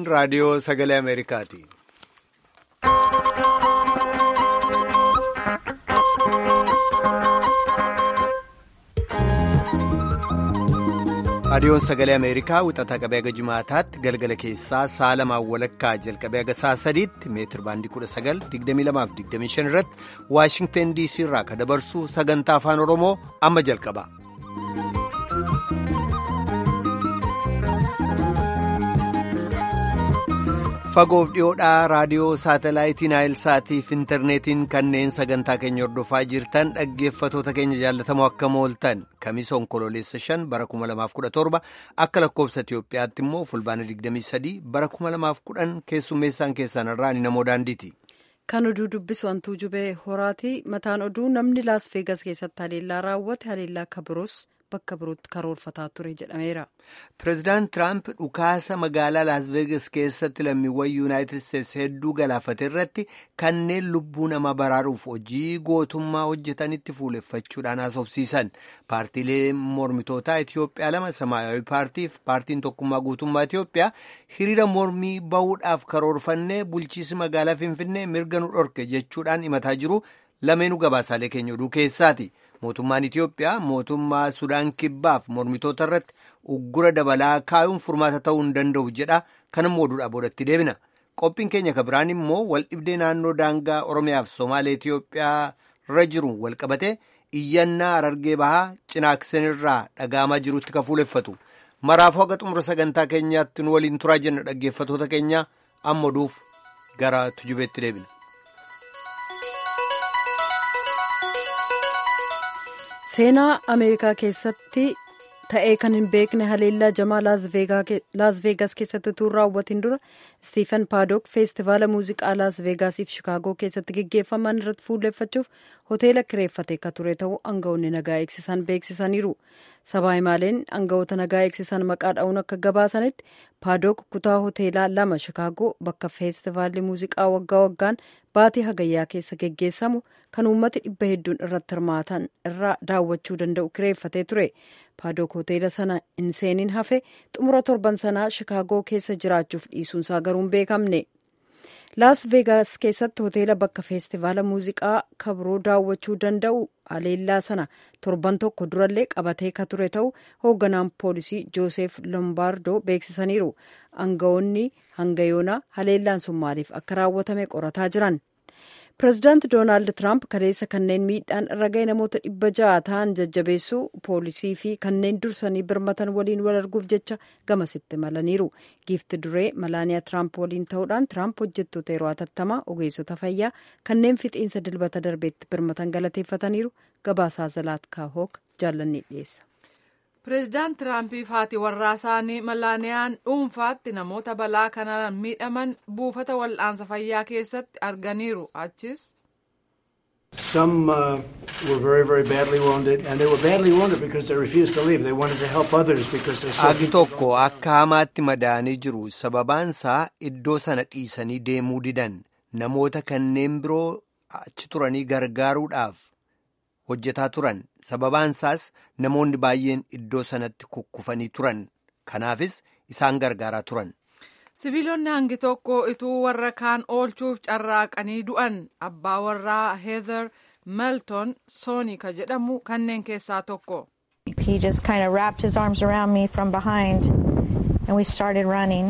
raadiyoo sagalee Ameerikaati. raadiyoon sagalee ameerikaa wixataa qabee haga jimaataatti galgala keessaa sa'a lamaan walakkaa jalqabee haga sa'a sadiitti meetir baandii 19,2225 irratti waashingteen diisii irraa ka dabarsu sagantaa afaan oromoo amma jalqaba. fagoof dhiyoodhaa raadiyoo saatalaayitii naayilsaatiif intarneetiin kanneen sagantaa keenya hordofaa jirtan dhaggeeffatoota keenya jaallatamoo akkam ooltan kamisa onkololeessa 5 bara 2017 akka lakkoobsa itiyoophiyaatti immoo fulbaana 23 bara 2010 keessummeessaan keessan irraa ni namoo daandiiti. kan oduu dubbisu hantuu jubee horaati mataan oduu namni laas veegas keessatti haleellaa raawwate haleellaa akka biroos bakka birootti karoorfataa ture jedhameera. Pireezidaant Tiraamp dhukaasa magaalaa Laas Veegas keessatti lammiiwwan Yuunaayitid Isteetsi hedduu galaafate irratti kanneen lubbuu nama baraaruuf hojii gootummaa hojjetanitti fuuleffachuudhaan haasofsiisan. Paartiilee mormitootaa Itiyoophiyaa lama Samaayawii paartiif paartiin tokkummaa guutummaa Itiyoophiyaa hiriira mormii bahuudhaaf karoorfannee bulchiisi magaalaa Finfinnee mirga nu dhorke jechuudhaan himataa jiru lameenuu gabaasaalee keenya oduu keessaati. mootummaan Itiyoophiyaa mootummaa Sudaan kibbaaf mormitoota irratti uggura dabalaa kaayuun furmaata ta'uu hin danda'u jedha kanammoo oduudhaa boodatti deebina qophiin keenya ka biraan immoo waldhibdee naannoo daangaa Oromiyaaf Somaalee Itiyoophiyaa irra jiru walqabate iyyannaa Harargee bahaa cinaaksen irraa dhagaamaa jirutti ka fuuleffatu maraafuu haga xumura sagantaa keenyaatti nu waliin turaa jenna dhaggeeffatoota keenya amma oduuf gara tujubeetti deebina. seenaa ameerikaa keessatti ta'ee kan hin beekne haleellaa jamaa laas veegas keessatti utuu raawwatiin dura istiifen paadook feestivaala muuziqaa laas veegaasiif shikaagoo keessatti geggeeffaman irratti fuulleeffachuuf hoteela kireeffate ka ture ta'uu aangawoonni nagaa eegsisan beeksisaniiru sabaa himaaleen aangawoota nagaa eegsisan maqaa dha'uun akka gabaasanitti paadook kutaa hoteelaa lama shikaagoo bakka feestivaalli muuziqaa waggaa waggaan baatii hagayyaa keessa geggeessamu kan uummati dhibba hedduun irratti hirmaatan irraa daawwachuu danda'u kireeffatee ture paadook hoteela sana hin seeniin hafe xumura torban sanaa shikaagoo keessa jiraachuuf dhiisuunsaa garuu hin beekamne laas veegaas keessatti hoteela bakka feestivaala muuziqaa kabroo daawwachuu danda'u haleellaa sana torban tokko durallee qabatee ka ture ta'u hoogganaan poolisii jooseef lombaardoo beeksisaniiru aangawoonni hanga yoonaa haleellaan sun maaliif akka raawwatame qorataa jiran pireezidaanti doonaald tiraamp kaleessa kanneen miidhaan irra ga'e namoota dhibba ja'a ta'an jajjabeessuu poolisii fi kanneen dursanii birmatan waliin wal arguuf jecha gamasitti malaniiru giifti duree malaaniyaa tiraamp waliin ta'uudhaan tiraamp hojjettoota yeroo hatattamaa ogeessota fayyaa kanneen fixiinsa dilbata darbeetti birmatan galateeffataniiru gabaasaa zalaatkaa hook jaallanni dhiyeessa. pireezidaant tiraampiif haati warraa isaanii malaaniyaan dhuunfaatti namoota balaa kanaan miidhaman buufata wal'aansa fayyaa keessatti arganiiru achis. Some uh, were very, very badly wounded, and they were badly wounded because they refused to leave. They wanted to help others because they saw Agi tokko akka hamaatti madaanii jiru sababaansaa iddoo sana dhiisanii deemuu didan namoota kanneen biroo achi turanii gargaaruudhaaf hojjetaa turan sababaansaas namoonni baay'een iddoo sanatti kukkufanii turan kanaafis isaan gargaaraa turan. siviilonni hangi tokko ituu warra kaan oolchuuf carraaqanii du'an abbaa warraa heather melton sooni ka jedhamu kanneen keessaa tokko. He just kind of wrapped his arms around me from behind and we started running.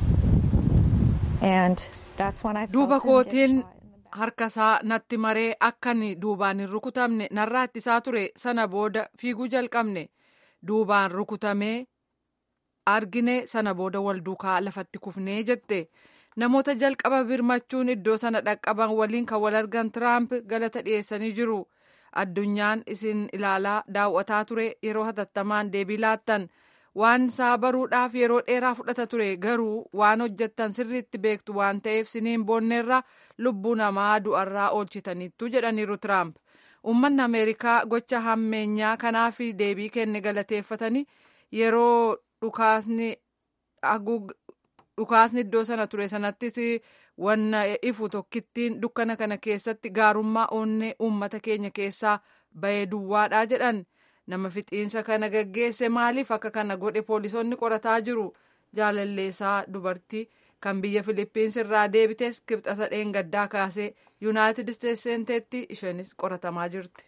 And that's when I duuba felt him get kootiin shot in the back. harkasaa natti maree akkan duubaan hin rukutamne narraa ittisaa ture sana booda fiiguu jalqabne duubaan rukutamee argine sana booda wal duukaa lafatti kufnee jette namoota jalqaba birmachuun iddoo sana dhaqqaban waliin kan wal argan tiraamp galata dhiyeessanii jiru addunyaan isin ilaalaa daawwataa ture yeroo hatattamaan deebii laattan waan isaa baruudhaaf yeroo dheeraa fudhata ture garuu waan hojjettan sirriitti beektu waan ta'eef siniin boonneerra lubbuu namaa du'arraa oolchitaniittu jedhaniiru tiraamp uummanni ameerikaa gocha hammeenyaa kanaaf deebii kenne galateeffatanii yeroo dhukaasni dhukaasni iddoo sana ture sanattis wanna ifu tokkittiin dukkana kana keessatti gaarummaa onnee uummata keenya keessaa bahee duwwaadha jedhan nama fixiinsa kana gaggeesse maaliif akka kana godhe poolisoonni qorataa jiru jaalalleessaa dubartii kan biyya Filiippiins irraa deebitees kibxata dheengaddaa kaasee yuunaayitid isteetsi seenteetti isheenis qoratamaa jirti.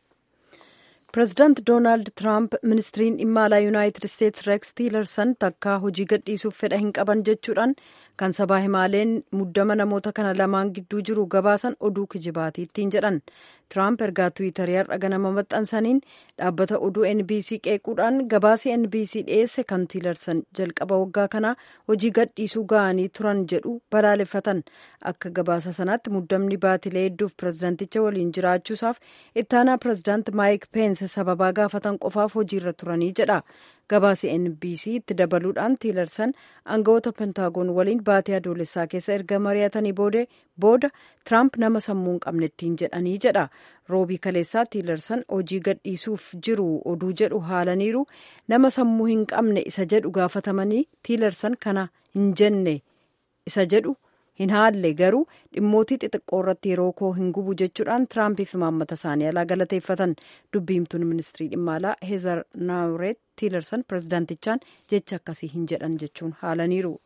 pireezidaant doonaald tiraamp ministiriin dhimma alaa yuunaayitid isteetsi reeks tiilersan takkaa hojii gadhiisuuf fedha hin qaban jechuudhaan kan sabaa himaaleen muddama namoota kana lamaan gidduu jiru gabaasan oduu kijibaati ittiin jedhan tiraamp ergaa tiwiitarii har'a ganama maxxansaniin dhaabbata oduu nbc qeequudhaan gabaasii nbc dhiyeesse kan tiilersan jalqaba waggaa kanaa hojii gadhiisuu ga'anii turan jedhu balaaleffatan akka gabaasa sanaatti muddamni baatilee hedduuf pireezidaanticha waliin jiraachuusaaf ittaanaa pireezidaant maayik peense sababaa gaafatan qofaaf hojiirra turanii jedha gabaasi nbc itti dabaluudhaan tiilersan aangawoota pentaagoon waliin baatii adoolessaa keessa erga mari'atanii booda tiraamp nama sammuu hin qabne ittiin jedhanii jedha roobii kaleessaa tiilersan hojii gadhiisuuf jiru oduu jedhu haalaniiru nama sammuu hin qabne isa jedhu gaafatamanii tiilersan kana hin jenne isa jedhu hin haalle garuu dhimmootii xixiqqoo irratti yeroo koo hin gubu jechuudhaan tiraampiif imaammata isaanii alaa galateeffatan dubbiimtuun ministirii dhimma alaa heezar naawureet tiilersan pireezidaantichaan jecha akkasii hin jedhan jechuun haalaniiru.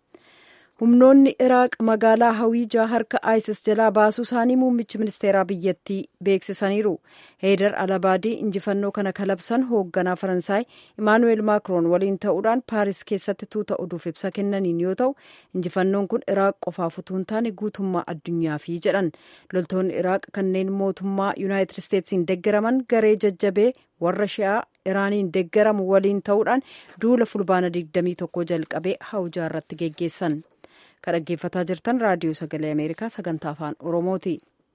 humnoonni iraaq magaalaa hawiijaa harka isis jalaa baasuu isaanii muummichi ministeeraa biyyattii beeksisaniiru heedar alabaadii injifannoo kana kalabsan hoogganaa faransaay imaanuweel maakroon waliin ta'uudhaan paaris keessatti tuuta oduuf ibsa kennaniin yoo ta'u injifannoon kun iraaq qofaaf utuu hin taane guutummaa addunyaafii jedhan loltoonni iraaq kanneen mootummaa yuunaayitid isteetsiin deeggaraman garee jajjabee warra shi'aa iraaniin deeggaramu waliin ta'uudhaan duula fulbaana 21 jalqabee hawjaa irratti geggeessan. kan dhaggeeffataa jirtan raadiyoo sagalee ameerikaa sagantaa afaan oromooti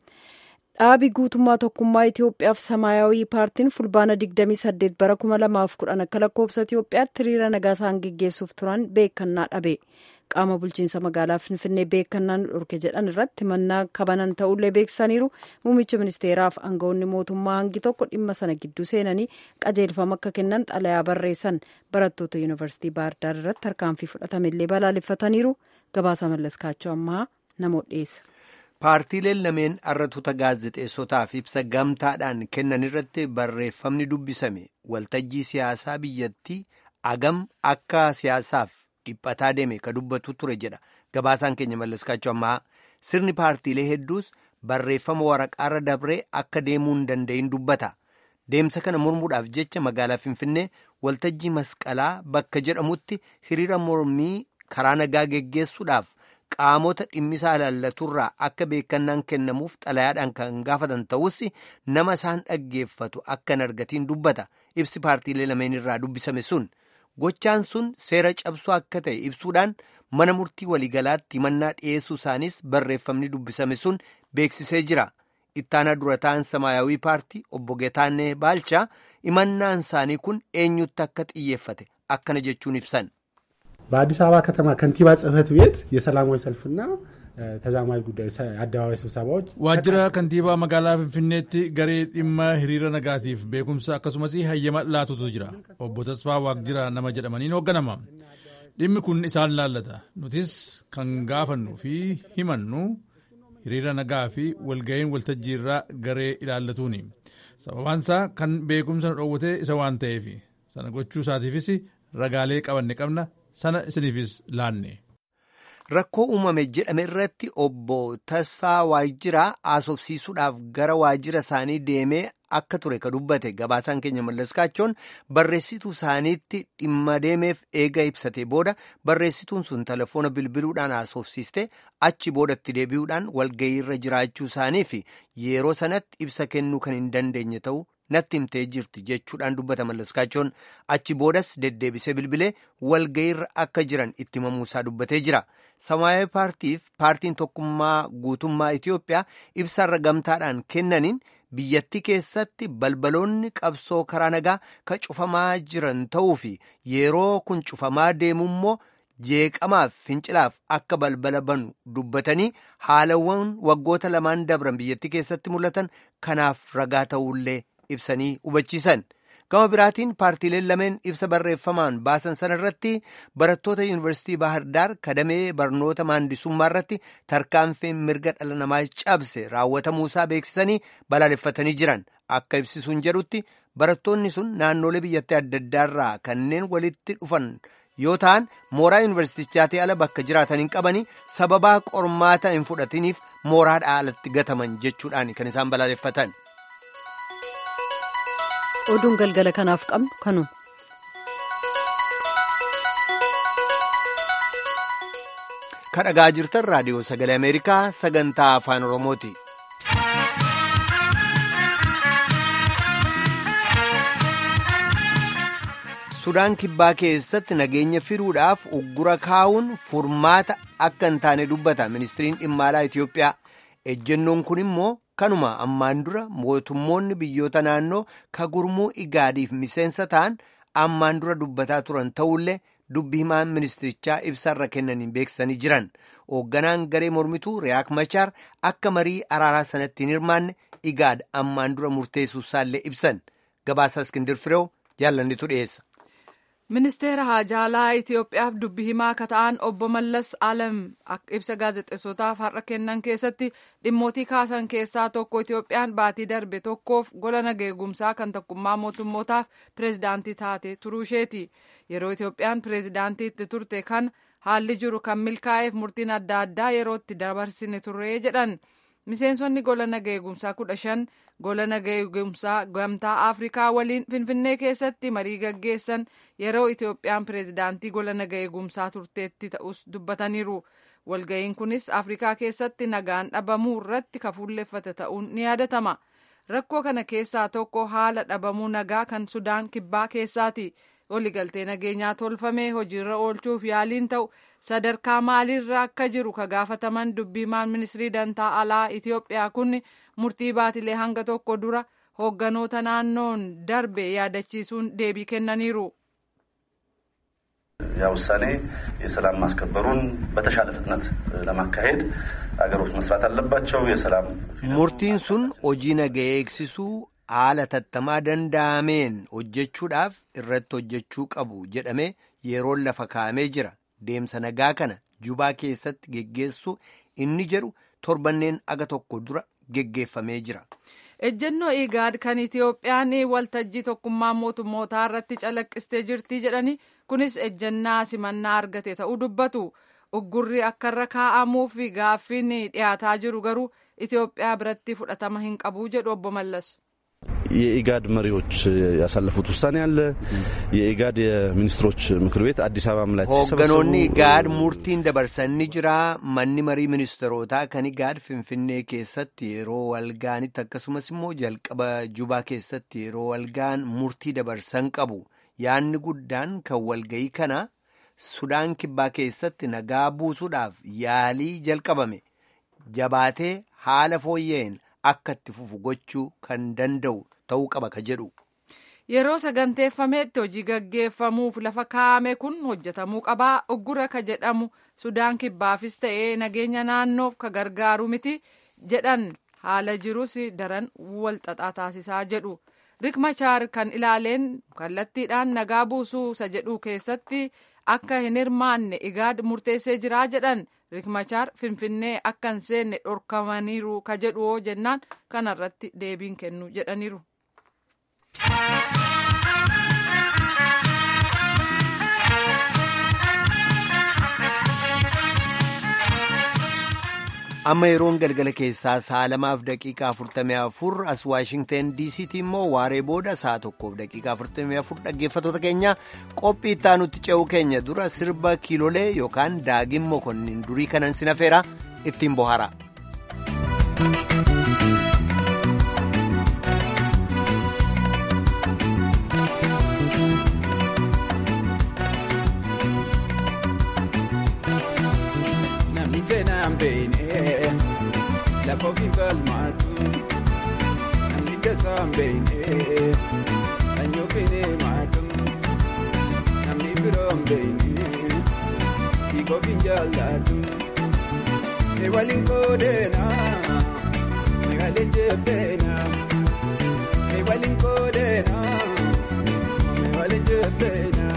dhaabi guutummaa tokkummaa itiyoophiyaaf samaayawii paartiin fulbaana 28 bara 2010 akka lakkoofsa itiyoophiyaatti hiriira nagaa isaan geggeessuuf turan beekannaa dhabe qaama bulchiinsa magaalaa finfinnee beekannaan dhorke jedhan irratti mannaa kabanan ta'ullee beeksisaniiru muummicha ministeeraaf aangawoonni mootummaa hangi tokko dhimma sana gidduu seenanii qajeelfama akka kennan xalayaa barreessan barattoota yuunivarsiitii baahirdaar irratti tarkaanfii fudhatamellee balaaleffataniiru gabaasa mallaskaachoo ammaa namoota dhiyeessa. paartiileen lameen arratuuta gaazexeessotaaf ibsa gamtaadhaan kennan irratti barreeffamni dubbisame waltajjii siyaasaa biyyattii agam akka siyaasaaf dhiphataa deeme ka dubbatu ture jedha gabaasaan keenya mallaskaachoo ammaa sirni paartiilee hedduus barreeffama waraqaarra dabree akka deemuu hin danda'in dubbata deemsa kana mormuudhaaf jecha magaalaa finfinnee waltajjii masqalaa bakka jedhamutti hiriira mormii karaa nagaa geggeessuudhaaf qaamota dhimmisaa ilaallaturraa akka beekannaan kennamuuf xalayaadhaan kan gaafatan ta'us nama isaan dhaggeeffatu akka hin argatiin dubbata ibsi paartiilee lameen irraa dubbisame sun gochaan sun seera cabsuu akka ta'e ibsuudhaan mana murtii waliigalaatti himannaa dhiyeessuu isaanis barreeffamni dubbisame sun beeksisee jira ittaanaa dura ta'an samaayawii paartii obbo Getaannee Baalchaa himannaan isaanii kun eenyutti akka xiyyeeffate akkana jechuun ibsan. በአዲስ አበባ ከተማ ከንቲባ ጽህፈት ቤት የሰላማዊ ሰልፍና ተዛማጅ ጉዳይ አደባባይ ስብሰባዎች ዋጅራ ከንቲባ መጋላ ፍንፍኔቲ ገሬ ዲማ ሂሪረ ነጋቲፍ ቤኩምሳ akkasumas hayyama laatutu jira obbo Tasfaa Waaqjira nama jedhamaniin hoogganama dhimmi kun isaan laallata nutis kan gaafannu fi himannu hiriira nagaa fi walga'iin waltajjiirraa garee ilaallatuuni sababaansaa kan beekumsa nu dhoowwate isa waan ta'eef sana gochuu isaatiifis ragaalee qabanne qabna sana isiniifis laanne. Rakkoo uumame jedhame irratti obbo Tasfaa Waajiraa haasofsiisuudhaaf gara waajjira isaanii deemee akka ture ka dubbate gabaasaan keenya mallaskaachoon barreessituu isaaniitti dhimma deemeef eega ibsate booda barreessituun sun telefoona bilbiluudhaan haasofsiiste achi boodatti deebi'uudhaan walga'iirra jiraachuu isaanii fi yeroo sanatti ibsa kennuu kan hin dandeenye ta'uu natti himtee jirti jechuudhaan dubbata mallaskaachoon achi boodas deddeebisee bilbilee walga'iirra akka jiran itti himamuusaa dubbatee jira. Samaayawi paartiif paartiin tokkummaa guutummaa Itiyoophiyaa ibsarra gamtaadhaan kennaniin biyyattii keessatti balbaloonni qabsoo karaa nagaa ka cufamaa jiran ta'uu fi yeroo kun cufamaa deemu immoo jeeqamaaf fincilaaf akka balbala banu dubbatanii haalawwan waggoota lamaan dabran biyyattii keessatti mul'atan kanaaf ragaa ta'ullee ibsanii hubachiisan. gama biraatiin paartiileen lameen ibsa barreeffamaan baasan sana irratti barattoota yuunivarsiitii Baahirdaar kadamee barnoota maandisummaa irratti tarkaanfiin mirga dhala namaa cabse raawwatamuusaa beeksisanii balaaleffatanii jiran akka ibsisuun jedhutti barattoonni sun naannolee biyyattii adda addaarraa kanneen walitti dhufan yoo ta'an mooraa yuunivarsiitichaatii ala bakka jiraatan hin qabanii sababaa qormaata hin fudhatiniif mooraadhaa alatti gataman jechuudhaan kan isaan balaaleffatan. oduun galgala kanaaf qabnu kanuma. kadhagaa jirtan raadiyoo sagalee ameerikaa sagantaa afaan oromooti. sudaan kibbaa keessatti nageenya firuudhaaf uggura kaa'uun furmaata akka hin taane dubbata ministiriin dhimma alaa itiyoophiyaa ejjennoon kun immoo kanuma ammaan dura mootummoonni biyyoota naannoo ka gurmuu igaadiif miseensa ta'an ammaan dura dubbataa turan ta'ullee dubbi himaan ministirichaa ibsarra kennaniin beeksisanii jiran hoogganaan garee mormituu riyaak machaar akka marii araaraa sanatti hin hirmaanne igaad ammaan dura murteessuu isaallee ibsan gabaasa iskindir fireew jaallannitu dhiyeessa. ministeera haajaalaa itiyoophiyaaf dubbi himaa akka ta'an obbo mallas alam ibsa gaazexeessotaaf har'a kennan keessatti dhimmootii kaasan keessaa tokko itiyoophiyaan baatii darbe tokkoof gola nageegumsaa kan tokkummaa mootummootaaf pireezidaantii taate turuusheeti yeroo itiyoophiyaan pireezidaantii itti turte kan haalli jiru kan milkaa'eef murtiin adda addaa yerootti dabarsine turree jedhan miseensonni gola nageegumsaa kudha shan gola nageegumsaa gamtaa afrikaa waliin finfinnee keessatti marii gaggeessan yeroo itiyoophiyaan pireezidaantii gola nageegumsaa turteetti ta'us dubbataniiru walga'iin kunis afrikaa keessatti nagaan dhabamuu irratti kafuulleeffate ta'uun ni yaadatama rakkoo kana keessaa tokko haala dhabamuu nagaa kan sudaan kibbaa keessaati waligaltee nageenyaa tolfamee hojiirra oolchuuf yaaliin ta'u sadarkaa maaliirra akka jiru ka gaafataman dubbiimaan ministirii dantaa alaa itiyoophiyaa kun murtii baatilee hanga tokko dura hoogganoota naannoon darbe yaadachiisuun deebii kennaniiru. ያ ውሳኔ የሰላም ማስከበሩን በተሻለ ፍጥነት ለማካሄድ አገሮች መስራት አለባቸው። የሰላም murtiin sun hojii nagaa eegsisuu haala tattamaa danda'ameen hojjechuudhaaf irratti hojjechuu qabu jedhamee yeroon lafa kaa'amee jira deemsa nagaa kana jubaa keessatti geggeessuu inni jedhu torbanneen aga tokko dura geggeeffamee jira. ejjennoo igaad kan itiyoophiyaan waltajjii tokkummaa mootummootaa irratti calaqqistee jirti jedhani kunis ejjennaa simannaa argate ta'uu dubbatu uggurri akka irra kaa'amuuf gaaffiin dhiyaataa jiru garuu itiyoophiyaa biratti fudhatama hin qabu jedhu obbo Mallas. የኢጋድ መሪዎች ያሳለፉት ውሳኔ አለ። የኢጋድ የሚኒስትሮች ምክር ቤት አዲስ አበባም ላይ hoogganoonni igaad murtiin dabarsanii jira manni marii ministeerotaa kan igaad finfinnee keessatti yeroo walgaanitti akkasumas immoo jalqaba jubaa keessatti yeroo walgaan murtii dabarsan qabu yaanni guddaan kan walgayii kana sudaan kibbaa keessatti nagaa buusuudhaaf yaalii jalqabame jabaatee haala fooyya'een akka itti fufu gochuu kan danda'u ta'uu qaba ka jedhu. Yeroo saganteeffameetti hojii gaggeeffamuuf lafa kaa'ame kun hojjetamuu qabaa uggura ka jedhamu sudaan kibbaafis ta'ee nageenya naannoof ka gargaaru miti jedhan haala jirus daran walxaxaa taasisaa jedhu. Rik Machaar kan ilaaleen kallattiidhaan nagaa buusuu isa jedhu keessatti akka hin hirmaanne igaad murteessee jiraa jedhan Rik Machaar Finfinnee akka hin seenne dhorkamaniiru ka jedhu jennaan kanarratti deebiin kennu jedhaniiru. amma yeroon galgala keessaa sa'a lamaaf daqiiqaa 44 as waashingten diisiitti immoo waaree booda sa'a tokkoof daqiiqaa 44 dhaggeeffatoota keenya qophii itti aanutti ce'uu keenya dura sirba kiilolee yookaan daagin mokonnin durii kanan sinafeera ittiin bohara. seenaan beeknee lafa ofii falmaatu namni dasaan beeknee sanyii ofiin himaatu namni biroon beeknee dhiiga ofiin jaallatu mee waliin qoodeenaa mee waliin jebbeenaa mee waliin qoodeenaa mee waliin jebbeenaa.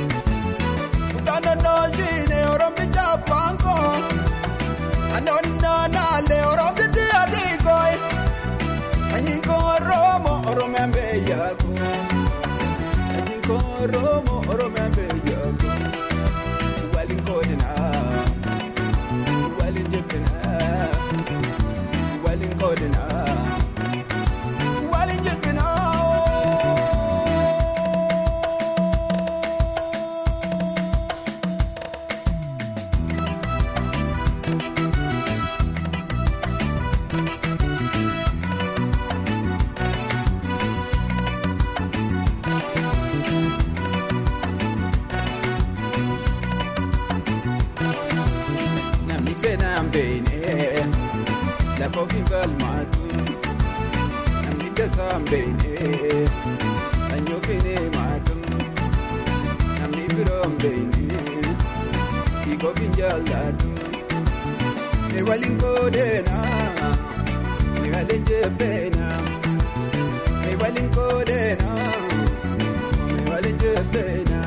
Anoni na koo Oromoo Oromiyaa biyya koo waliin qoodinaa waliin jibbinaa waliin qoodinaa waliin jibbinaa. Namni seenaan beeknee lafa ofii falmaatu namni dasaan beeknee kan ofiin himaatu namni biroon beeknee hiika ofiin jaallatu mee waliin qoodeenaa mee waliin jebbeenaa mee waliin qoodeenaa mee waliin jebbeenaa.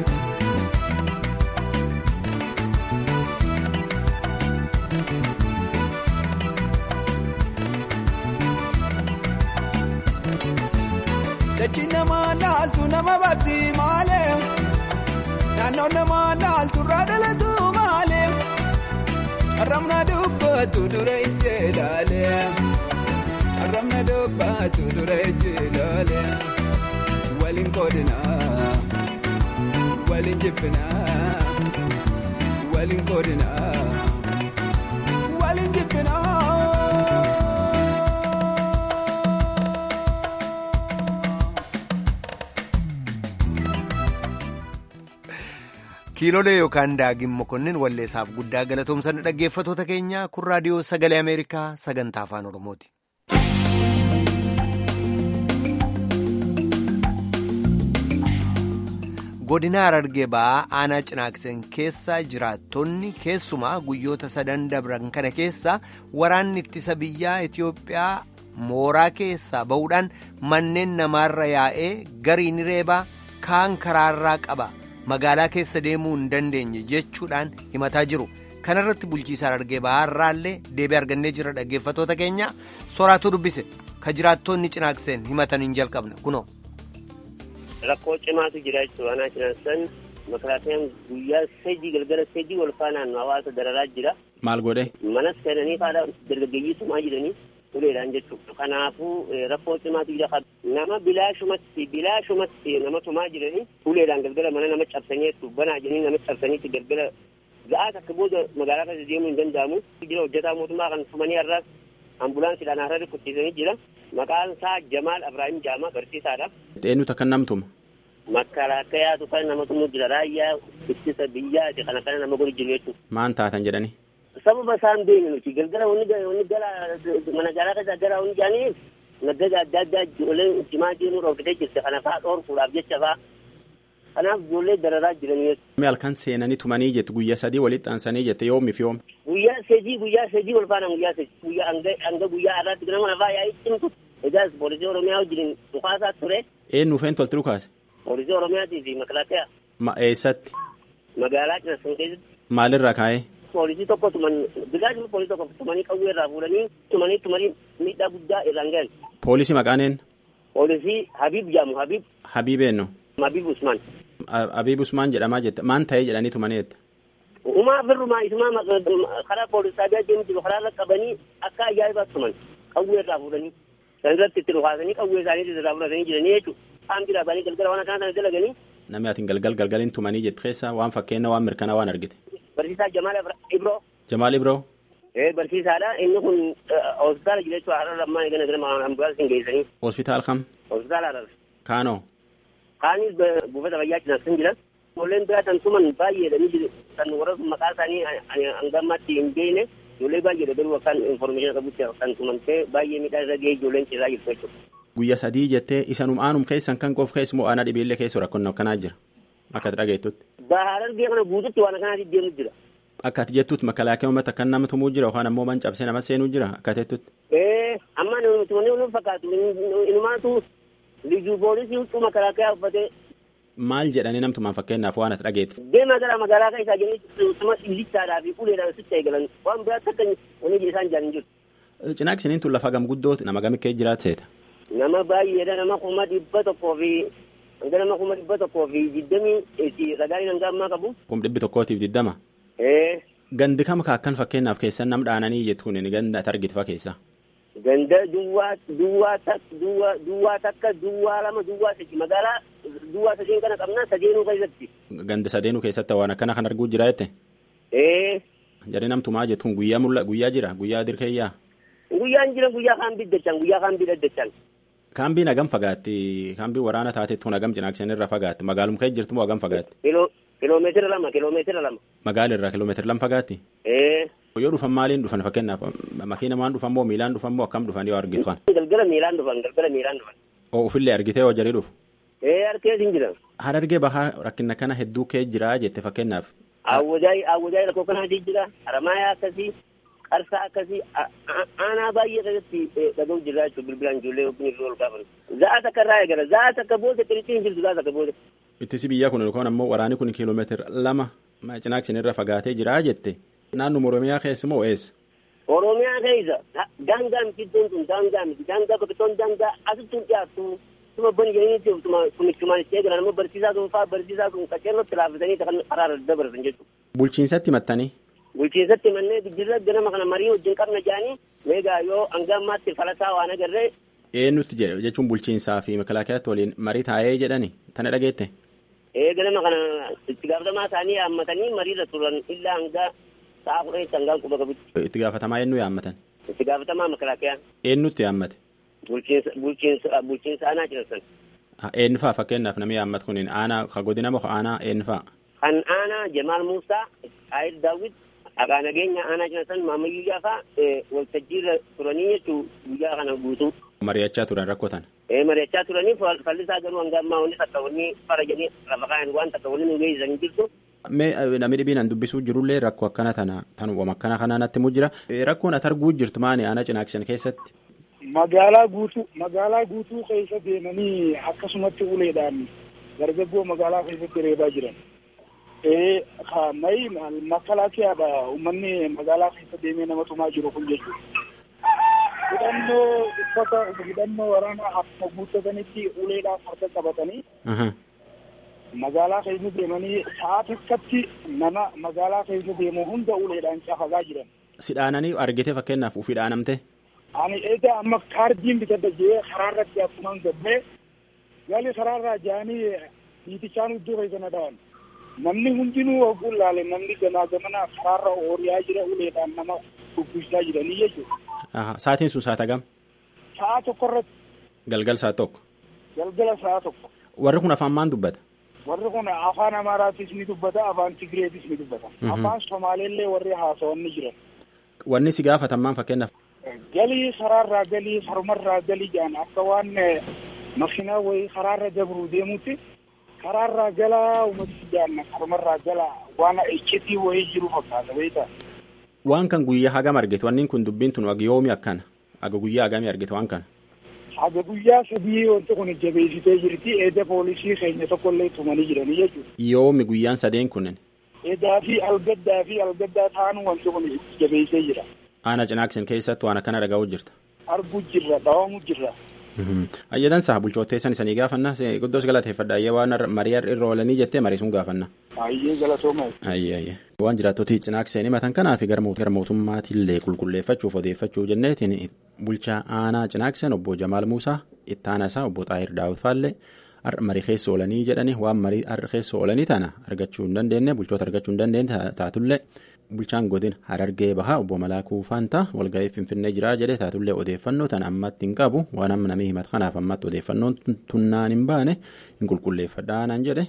Dachi namaa laaltu nama baatti malee naannoo namaa laaltu irraa dhalatu malee arrabna dubbatu dura ijji ilaalee arrabna dubbatu dura ijji ilaalee waliin qoodinaa waliin jibbinaa waliin qoodinaa waliin jibbinaa. kiilolee yookaan daagin mokonnin walleessaaf guddaa galatoomsan dhaggeeffatoota keenya kun raadiyoo sagalee ameerikaa sagantaa afaan oromooti. godina harargee ba'aa aanaa cinaakseen keessa jiraattonni keessumaa guyyoota sadan dabran kana keessa waraanni ittisa biyyaa itiyoophiyaa mooraa keessaa ba'uudhaan manneen namaarra yaa'ee garii reebaa kaan karaarraa qaba. magaalaa keessa deemuu hin dandeenye jechuudhaan himataa jiru kanarratti bulchiisaan argee ba'aarraallee deebii argannee jira dhaggeeffatoota keenya soraatu dubbise ka jiraattonni cinaakseen himatan hin jalqabne kunoo. rakkoo cimaatu jira jechuudha anaa cinaaksan makalaatayaan guyyaa sadii galgala sadii wal faanaan hawaasa dararaa jira. maal godhe. manas seenanii faadha dargaggeeyyii sumaa jiranii uleedhaan jechuudha kanaafuu rakkoo cimaatu jira nama bilaashumatti bilaashumatti nama tumaa jiranii uleedhaan galgala mana nama cabsanii banaa jedhanii nama cabsaniitti galgala ga'aa takka booda magaalaa keessa deemuu hin danda'amu jira hojjetaa mootummaa kan tumanii har'aas ambulaansiidhaan har'a rukkuttiisanii jira maqaan isaa Jamaal Abrahaam Jaama barsiisaadha. Eenyutu akka namtuma. Makkalaakayaatu kan nama tumuu jira raayyaa ittisa biyyaati kana kana nama godhu jiru jechuudha. Maan taatan jedhani. sababa isaan beeknu nuti galgala wanni gara mana gaalaa keessa gara wanni jaaniif naggaza adda addaa ijoolleen cimaa deemuu dhoorkitee jirte kana fa'aa dhoorkuudhaaf jecha fa'aa kanaaf ijoollee dararaa jiranii Mi halkan seenanii tumanii jette guyyaa sadii walitti aansanii jette yoomiif yoom. guyyaa sadii guyyaa sadii wal faana guyyaa sadii guyyaa hanga hanga guyyaa har'aatti nama lafaa yaa'ii cimtu egaas poolisii oromiyaa wajjin dhukaasaa ture Eenyu ufeen tolti dhukaase. poolisii oromiyaatii fi makalaakaa Ma eessatti. magaalaa cinasan keessatti Maalirra kaa'ee. poolisii tokko tuman bilaashuma poolisii tokko tumanii qawwee irraa fuudhanii tumanii tumanii miidhaa guddaa irraan gahan Poolisii maqaan een. poolisii Habib jedhamu Habib Habiib eenyu. Habib Usman Habiib Usmaan jedhamaa jette maan ta'ee jedhanii tumanii jette. Umaa firrumaa isumaa ma- karaa poolisii addaa deemu jiru karaa irra qabanii akka ajaa'ibaatti tuman qawwee irraa fuudhanii san irratti itti dhukaasanii qawwee isaanii irraa fudhatanii jiranii jechuudha. Isaan bira banii galgala waan akkana sana dalaganii Namni atiin galgal galgaliin tumanii jette keessa waan fakkeenya waan mirkanaa waan argite. barsiisaa Jamaal Ibroo Jamaal Ibroo. ee barsiisaadha inni kun hospitaala jira jechuudha har'a lammaan gana gana ambulaansiin geessanii Hospitaal kam. hospitaala har'a Kaanoo. kaanis buufata fayyaa cinasan jiran ijoolleen biraa kan tuman baay'eedha ni jiru kan warra sun maqaa isaanii hanga ammaatti hin beekne ijoollee baay'eedha garuu akkaan informeeshinii qabutti kan tumamtee baay'ee miidhaa irra gahee ijoolleen ciisaa jirtu jechuudha. Guyyaa sadii jettee isanum aanum keessan kan qof keessa moo aanaa dhibeellee keessa rakkoon akkanaa jira. Akka ati dhageettutti. Baharar biyya kana guututti waan akkanaatti deemu jira. Akka ati jettutti makalaakee uummata kan nama tumuu jira yookaan ammoo man cabsee nama seenuu jira akka jettutti. Ee amma nuti wanni nu fakkaatu inumaatu liyyuu poolisii huccuu makalaakayaa uffatee Maal jedhanii namtumaan fakkeenyaaf waan ati dhageetti. deemaa gara magaalaa keessaa jedhanii suma dhiichaadhaa fi uleedhaan sitti eegalan waan biraatti akka wanni isaan jaalan jiru. Cinaaqsiniin tun lafa gam guddooti nama gamikkee jiraat seeta. Nama baay'eedha nama kuma dhibba tokkoo fi hanga nama kuma dhibba tokkoo fi digdamii ragaaleen hanga ammaa qabu. Kum dhibbi tokkootiif digdama. Ee. Gandi kam kaakkan fakkeenyaaf keessan nam dhaananii jettuun inni ganda targitfa keessa. Ganda duwwaa duwwaa duwwaa duwwaa takka duwwaa lama duwwaa sadi magaalaa duwwaa sadeen kana qabna sadeenuu keessatti. Ganda sadeenuu keessatti waan akkana kan arguu jira jette. Ee. Jarri namtumaa jettuun guyyaa mulla guyyaa jira guyyaa dirkeeyyaa. Guyyaan jira guyyaa kaambii dachan guyyaa kaambii daddachan. Kaambiin hagam fagaatti kaambii waraana taateettuun hagam cinaakseen irra fagaatti magaalum kee jirtu moo hagam fagaatti. Kiloomeetira lama kiloomeetira lama. Magaala irraa kiloomeetira lama fagaatti. Ee. Yoo dhufan maaliin dhufan fakkeenyaaf makiina maan dhufan moo miilaan dhufan moo akkam dhufan yoo argitu kan. Galgala miilaan dhufan galgala miilaan dhufan. Oo ofillee argitee yoo jarii dhufu. Ee harkees hin jiran. Harargee bahaa rakkina kana hedduu kee jira jette fakkeenyaaf. Awwajaay awwajaay rakkoo kanaatii jira haramaayaa akkasii qarsaa akkasii aanaa baay'ee keessatti dhaga'u jira jechuudha bilbilaan ijoollee yookiin irra ol kaafan. Za'a takka irraa eegala za'a takka booda qirixiin hin jirtu za'a takka booda. Ittisi biyyaa kun yookaan ammoo waraanni kun kiiloomeetira lama cinaakseen irra fagaatee jira jette. Naannoo Oromiyaa keessa moo eessa? Oromiyaa keessa daangaa miti iddoon tun daangaa miti daangaa bakka daangaa asitti hin dhiyaattu. Tuma bani jedhanii kumichumaan itti eegalan ammoo barsiisaa sun fa'aa barsiisaa sun qaceellootti laafatanii kan karaa irra dabarsan jechuudha. Bulchiinsatti mattanii. Bulchiinsatti mannee bijjirra ganama kana marii wajjin qabna jedhanii meegaa yoo hanga ammaatti falataa waan agarree. Eenyutti jedhe jechuun bulchiinsaa fi makalaakiyaatti waliin marii taa'ee jedhani tana dhageette. Ee ganama kana itti gaafatamaa isaanii yaammatanii mariirra turan illaa hanga sa'a kudha itti hangaan quba qabutti. Itti gaafatamaa eenyu yaammatan? Itti gaafatamaa makalaakiyaa. Eenyutti yaammate? Bulchiinsa bulchiinsa bulchiinsa aanaa cirsan. Eenyu fa'a fakkeenyaaf namni yaammatu kun aanaa ka godina moo aanaa eenyu fa'a? Kan aanaa Jamaal Muusaa, Ayil Daawwit, Aqaa Nageenya aanaa cirsan Maamayyuu Jaafaa waltajjiirra turanii jechuu guyyaa kana guutuu. Mari'achaa turan rakkotan. Ee mari'achaa turanii fallisaa garuu hanga ammaa wanni takka wanni fara jedhanii lafa kaa'an waan takka wanni nu geessisan jirtu. Mee namni dhibiin dubbisuu jirullee rakkoo akkana tana tanuma akkana kanaa natti mu jira. Rakkoon ati arguu jirtu maani aanaa cinaaksan keessatti? Magaalaa guutuu magaalaa guutuu keessa deemanii akkasumatti uleedhaan dargaggoo magaalaa keessatti reebaa jiran. Ee mayi makalaakiyaadha uummanni magaalaa keessa deemee nama tumaa jiru kun jechuudha. hidhannoo uffata hidhannoo waraanaa akkuma guuttatanitti uleedhaan farda qabatanii magaalaa keessa deemanii sa'a takkatti nama magaalaa keessa deemu hunda uleedhaan cafagaa jiran. Sidhaananii argite fakkeenyaaf uf hidhaanamte. Ani egaa amma kaardiin bitadha jee karaarratti akkumaan gabbee gali karaarraa jaanii hiitichaan iddoo keessa na dha'an. Namni hundinuu oguu laale namni gamaa gamana karaarra ooriyaa jira uleedhaan nama dubbisaa jiranii jechuudha. Saatiin sun saata gam? Sa'a tokko irratti. Galgal sa'a tokko. Galgala sa'a tokko. Warri kun afaan maan dubbata? Warri kun afaan Amaaraatis ni dubbata, afaan Tigreetis ni dubbata. Afaan Somaaleellee warri haasawan ni jiran. Wanni si gaafatan maan fakkeenyaaf? Galii karaarraa galii harumarraa galii jedhan akka waan makiinaa wayii karaarra dabru deemutti karaarraa galaa uummatni jedhan harumarraa galaa waan iccitii wayii jiru fakkaata beektaa. Waan kan guyyaa hagam argite wanni kun dubbiin tun aga yoomi akkana aga guyyaa hagamii argite waan kana. Aga guyyaa sadii wanti kun jabeessitee jirti eeda poolisii keenya tokkollee tumanii jiranii jechuudha. Yoomi guyyaan sadeen kunneen. Eedaa fi algaddaa fi algaddaa taanu wanti kun jabeessee jira. Aana cinaaksin keessatti waan akkana dhaga'uu jirta. Arguu jirra dhawamu jirra. Ayyadansa bulchootteessan isanii gaafanna guddoos galateeffadha ayyee waan marii irra oolanii jettee marii sun gaafanna. Ayyee galatooma. Ayyee ayyee. Waan jiraattoti cinaakseen himatan kanaaf gara mootummaatiillee qulqulleeffachuuf odeeffachuu jenneetiin bulchaa aanaa cinaakseen obbo Jamaal Muusaa itti aanaa isaa obbo Xaahir Daawit Faallee har'a marii keessa oolanii jedhani waan marii har'a keessa oolanii tana argachuu hin dandeenye bulchoota argachuu hin dandeenye taatullee bulchaan godin harargee bahaa obbo Malaakuu Faantaa walgahii Finfinnee jiraa jedhe taatullee odeeffannoo tana ammatti hin qabu waan amma namni himatu kanaaf ammatti odeeffannoon tunnaan hin baane hin qulqulleeffadhaa naan jedhe.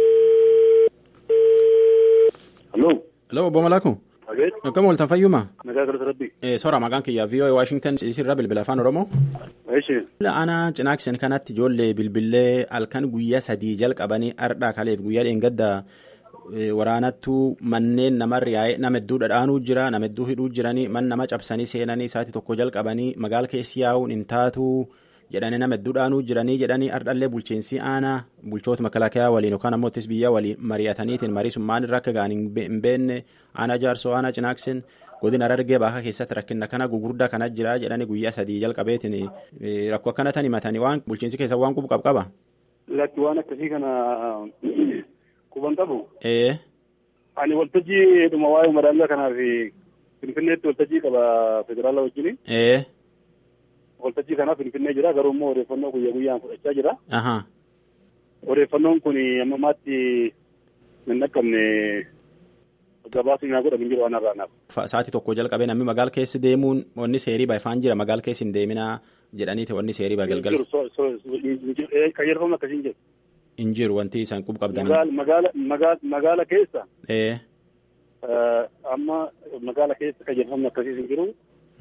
Hello obbo Malaakuu. Akkam ooltan fayyuma? Nagaa galata rabbi. Sora maqaan kiyyaa VOA Washington isirra bilbila afaan Oromoo. Eeshi. Aanaa cinaaksen kanatti ijoollee bilbilee halkan guyyaa sadii jalqabanii ardhaa kaleef guyyaa dheengadda waraanattuu manneen namarra yaa'ee nama hedduu dhadhaanuu jira nama hedduu hidhuu jiranii man nama cabsanii seenanii isaati tokko jalqabanii magaala keessi yaa'uun hin taatuu jedhanii nama hedduu dhaanuu jiranii jedhanii ardhallee bulchiinsi aanaa bulchoota makalaakaa waliin yookaan ammoo ittis biyyaa waliin mari'ataniitiin marii sun maalirra akka ga'an hin beekne aanaa jaarsoo aanaa cinaaksen godina harargee bahaa keessatti rakkina kana gugurdaa kana jira jedhanii guyyaa sadii jalqabeetiin rakkoo akkana tan himatanii waan bulchiinsi keessa waan qubu qabqaba. Lakki waan akkasii kana quban qabu. Ee. Ani waltajjii dhuma waa'ee madaallaa kanaaf Finfinneetti waltajjii qaba federaala wajjin. Ee. Waltajjii kanaaf Finfinnee jira garuu immoo odeeffannoo guyyaa guyyaan fudhachaa jira. Ahaa. Odeeffannoon kun amma ammaatti hin dhaqqabne gabaasni naa godhamu hin jiru waan irraa naaf. Sa'aatii tokko jalqabee namni magaala keessa deemuun wanni seerii baay'ifaan jira magaala keessa hin deeminaa jedhaniiti wanni seerii baa galgal. Qayyarfamni akkasii hin jiru. Hin jiru wanti isaan qub qabdan. Magaala magaala magaala keessa. Ee. Amma magaala keessa qayyarfamni akkasii hin jiru.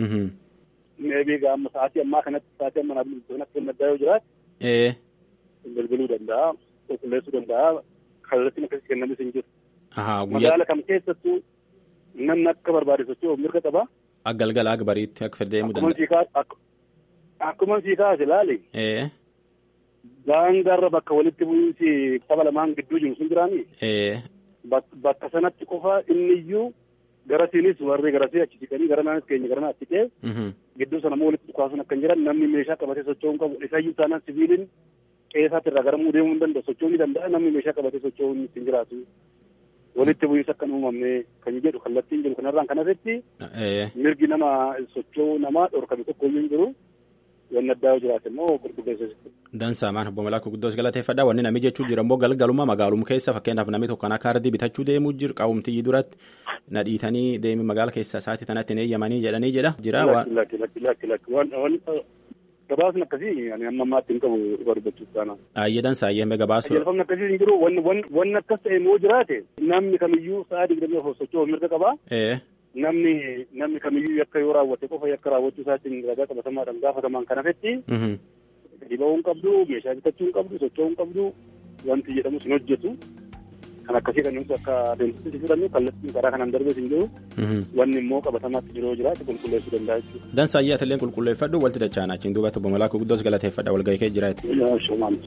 Meebii gaa amma sa'aatii ammaa kanatti sa'aatii amma naaf maddaa yoo jiraate. Ee. Bilbiluu danda'a qulqulleessuu danda'a kallattiin akkasii kennamis hin jiru. Ahaa guyyaa. Magaala kam keessattuu namni akka barbaade socho'uuf mirga qaba. Aggalgala akka bariitti akka deemuu danda'a. Akkuma sii kaase ilaali. Ee. Daangaarra bakka walitti bu'iinsi saba lamaan gidduu jiru sun jiraani. Ee. Bakka sanatti qofa inni iyyuu garasiinis warri garasii achi siqanii gara naanis keenya gara naatti qe'e. Gidduu sana immoo walitti dhukaasuun akka hin jiran namni meeshaa qabatee socho'uu hin qabu. Isayyuu taanaan siviiliin qeessaatti irraa garamuu deemuu hin danda'u. Socho'uu ni danda'a namni meeshaa qabatee socho'uu hin ittiin jiraatu. Walitti bu'iinsa akka hin uumamne kan jedhu kallattiin jiru kanarraan kan irratti mirgi nama socho'uu namaa dhorkame tokko iyyuu hin jiru. Wanni addaa yoo jiraate immoo qulqulleessu. Dansaa maan obbo Malaakuu guddoos galateeffadha. Wanni namni jechuu jira immoo galgaluma magaaluma keessa fakkeenyaaf namni tokko kan akka ardii bitachuu deemuu jiru qaawumtiyyi duratti na dhiitanii deemi magaala keessa isaatii tanatti hin eeyyamanii jedhanii jedha. Jira waan. Lakki lakki lakki lakki waan gabaasni akkasii ani amma ammaatti hin qabu dhugaa dubbachuuf taana. Ayyee dansaa ayyee hambee gabaasuu. Qajeelfamni akkasii hin jiru wanni akkas ta'e immoo jiraate namni kamiyyuu sa'a digdamii afur socho'uuf mirga qaba. namni namni kamiyyuu yakka yoo raawwate qofa yakka raawwachuu isaatiin ragaa qabatamaadhaan gaafatamaan kan hafetti dhiba'uu hin qabdu meeshaa bitachuu hin qabdu socho'uu hin qabdu wanti jedhamus hin hojjetu kan akkasii kan nuti akka adeemsitti fudhannu kallattiin karaa kanaan darbee hin jiru wanni immoo qabatamaatti jiru yoo jiraate qulqulleessuu danda'a jechuudha. Dansa ayyaa illee qulqulleeffadhu walti dachaanaa achiin duubatti obbo Malaakuu guddoos galateeffadha walgahii kee jiraate.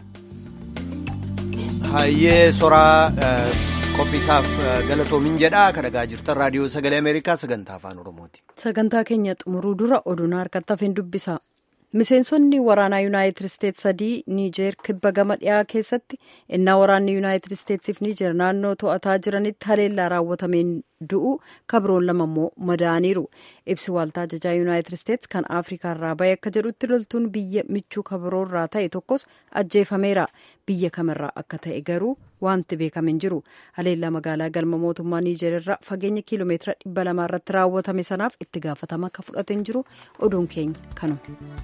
Hayyee soraa qophiisaaf galatoomin jedha kan dhagaa jirtan raadiyoo sagalee ameerikaa sagantaa afaan oromooti. sagantaa keenya xumuruu dura oduun harkatti hafeen dubbisa miseensonni waraanaa yuunaayitid isteets sadii niijeer kibba gama dhiyaa keessatti innaa waraanni yuunaayitid isteetsiif niijeer naannoo to'ataa jiranitti haleellaa raawwatameen du'u kabroon lama immoo madaaniiru ibsi waaltaa ajajaa yuunaayitid isteets kan afrikaa irraa bahe akka jedhutti loltuun biyya michuu kabroorraa ta'e tokkos ajjeefameera biyya kamirraa akka ta'e garuu wanti beekame hin jiru haleellaa magaalaa galma mootummaa niijeer irraa fageenya kiiloomeetira dhibba lamaa irratti raawwatame sanaaf itti gaafatama akka fudhate hin jiru oduun keenya kanuma.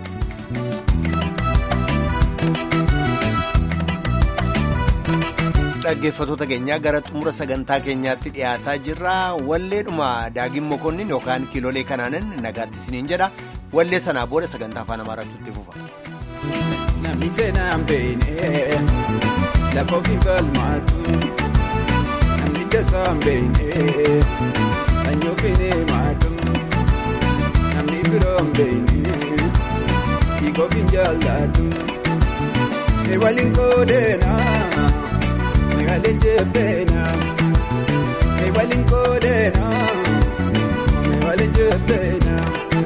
dhaggeeffatoota keenyaa gara xumura sagantaa keenyaatti dhiyaataa jirra walleedhuma daagin mokonnin yookaan kiilolee kanaanin nagaatti isiniin jedha wallee sanaa booda sagantaa afaan amaaraatti itti fufa. Namni seenaan beekne lafa ofii falmaatu namni dasaan beekne kan ofiin himaatu namni biroon beekne hiika ofiin jaallatu waliin qoodeenaa. Meewaliin jebbeena meewaliin qoodeena meewaliin jebbeena.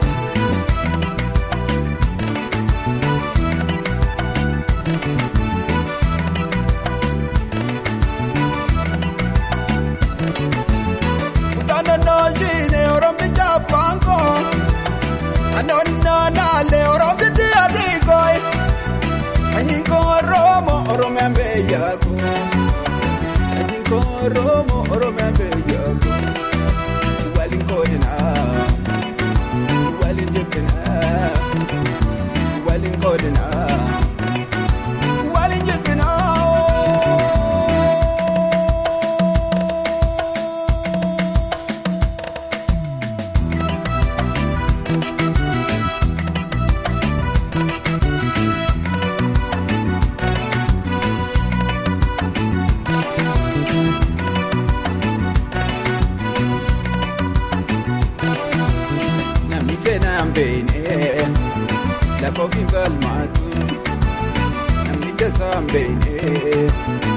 Kutaana noolchiine oromti jaapaanko anoonis naanaalee oromti tiyaatiikooyi anyinkoo oromo oromiyaan beeyyaako. Oromo Oromo beeyyaako waliin qoodina waliin jibbina waliin qoodina waliin jibbina. seenaan beekne lafa ofii falmaatu namni dasaan beekne